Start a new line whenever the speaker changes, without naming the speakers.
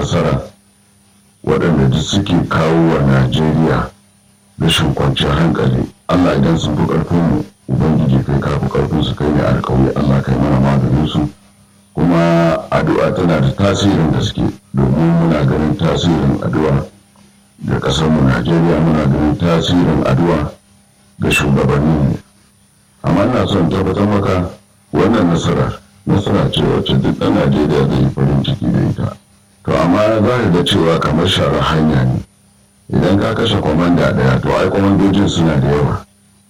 nasara waɗanda duk suke kawo wa najeriya rashin kwanciyar hankali allah idan sun fi ƙarfin mu ubangiji kai ka fi ƙarfin su kai ne alkawari allah kai mana maganin su kuma addu'a tana da tasirin gaske domin muna ganin tasirin addu'a ga ƙasarmu najeriya muna ganin tasirin addu'a ga shugabanni amma ina son tabbatar maka wannan nasara nasara ce wacce duk ɗan najeriya zai yi farin ciki da ita to amma za ka ga cewa kamar shara hanya ne idan ka kashe kwamanda ɗaya to ai kwamandojin suna da yawa